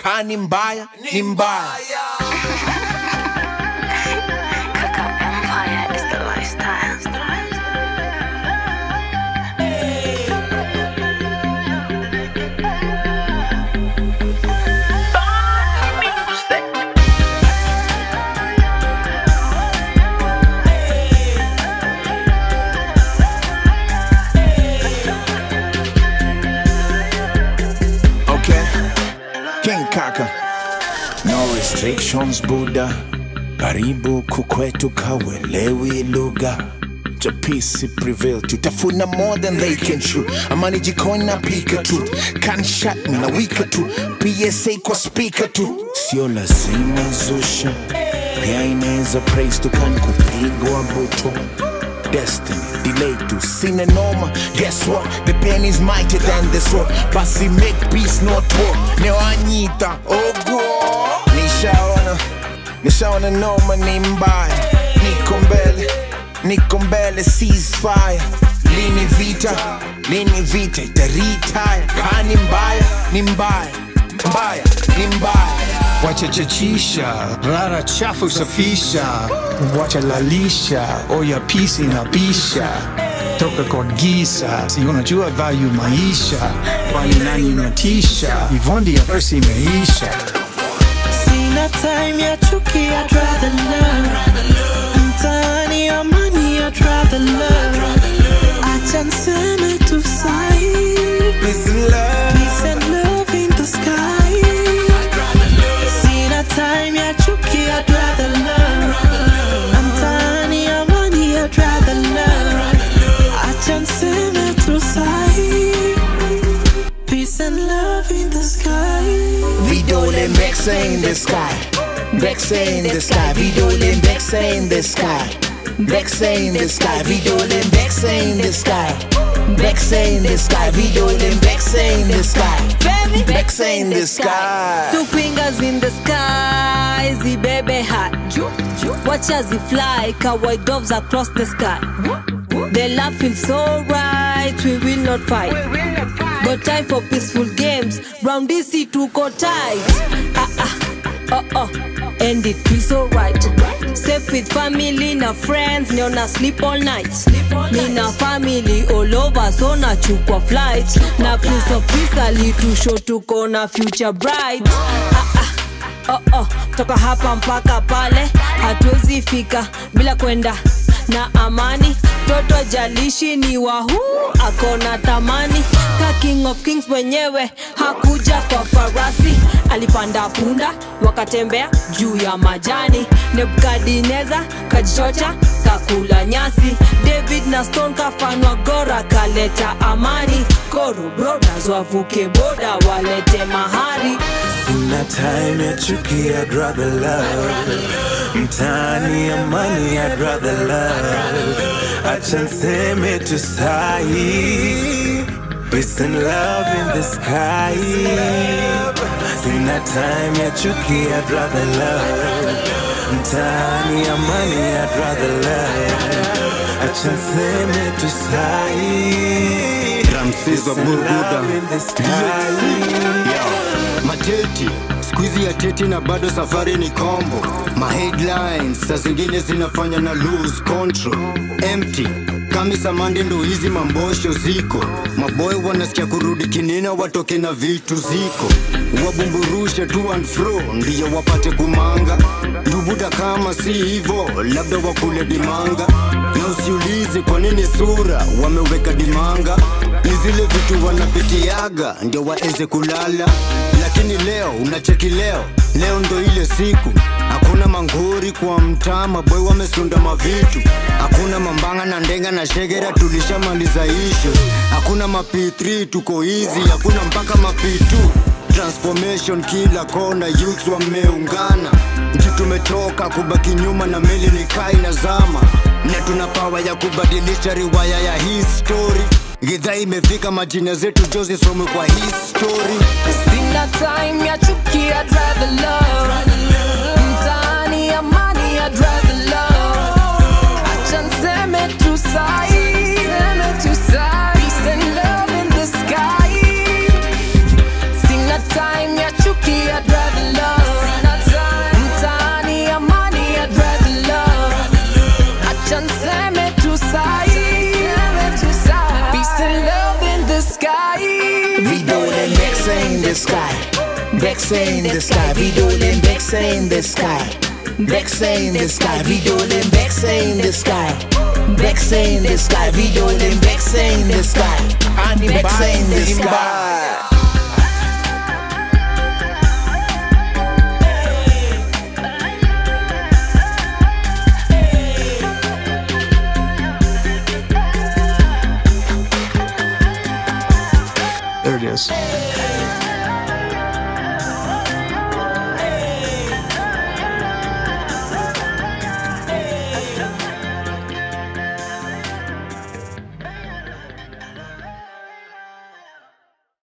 kaa ni mbaya ni mbaya Kaka Empire is the lifestyle. okay king kaka no restrictions buda karibu kukwetu kawelewi lugha chapisi prevail tutafuna more than they can chew amani jikoni na pika tu can shut me na wika tu psa kwa speaker tu sio lazima zusha pia inaweza praise tukan kupigwa buto destiny delay to sina noma guess what the pen is mightier than the sword basi make peace not war newanyita ogwo nishaona nishaona noma ni mbaya niko mbele niko mbele ceasefire lini vita lini vita itaritaya kani mbaya ni mbaya mbaya ni mbaya wachachachisha rara chafu safisha wachalalisha oya pisi na bisha toka kwa giza si unajua value maisha kwani nani unatisha ivondi ya persi imeisha Sina time ya chuki, I'd rather love. Mtaani amani, I'd rather love. Acha niseme tu sahi. Peace and love. Peace and love in the sky. Sina time ya chuki, I'd rather love. Mtaani amani, I'd rather love. Acha niseme tu sahi. Peace and love in the sky. Vidole Bexa in the sky. Bexa in the sky. Vidole Bexa in the sky. Bexa in the sky. Vidole Bexa in the sky. Bexa in the sky. Vidole Bexa in the sky. Bexa in the sky. Two fingers in the sky, zibebe hat. Wacha zifly, kawaii doves across the sky. The love feels so right, we will not fight. Got time for peaceful games, round DC tuko tight. Ah ah, oh oh, and it feels so right. Safe with family na friends, niona sleep all night. Nina family all over, so nachukua flight. Na prince of peace alitusho tuko na future bright. Ah ah. Oh, oh, toka hapa mpaka pale hatuwezi fika bila kwenda na amani toto jalishi ni wahu akona tamani ka king of kings mwenyewe hakuja kwa farasi alipanda punda wakatembea juu ya majani nebukadineza kajichocha kakula nyasi david na stone kafanwa gora kaleta amani koro brothers wavuke boda walete mahari Sina time ya chuki, I'd rather love. Mtaani amani, I'd rather love. Acha niseme tu sahi. Peace and love in the sky. Sina time ya chuki, I'd rather love. Mtaani amani, I'd rather love. Acha niseme tu sahi. Ramses wa Peace and Burguda. love in the sky. mateti skuizi ya teti na bado safari ni kombo maheadlines saa zingine zinafanya na lose control empty kamisa mande ndo hizi mambosho ziko maboy wanasikia kurudi kinina watoke na vitu ziko wabumburushe to and fro ndiyo wapate kumanga ndubuda kama si hivo labda wakule dimanga na usiulize kwa nini sura wameweka dimanga ni zile vitu wanapitiaga ndio waeze kulala lakini leo unacheki leo leo ndo ile siku hakuna mangori kwa mtaa maboy wamesunda mavitu hakuna mambanga na ndenga na shegera tulishamaliza ishu hakuna mapi3 tuko hizi hakuna mpaka mapi2 transformation kila kona youths wameungana nchi tumetoka kubaki nyuma na meli ni kai na zama na tuna pawa ya kubadilisha riwaya ya history gidhaa imefika majina zetu jo zisomwe kwa history Sina time ya chuki, I'd rather love. Mtaani amani, I'd rather love. Acha niseme tu sahi, seme tu sahi. Peace and love in the sky. Sina time ya chuki, I'd rather the sky. Bexe in the sky. Vidole Bexe in the sky. Bexe in the sky. Vidole Bexe in the sky. Bexe in the sky. Vidole Bexe in the sky. Ani Bexe in the sky. There it is.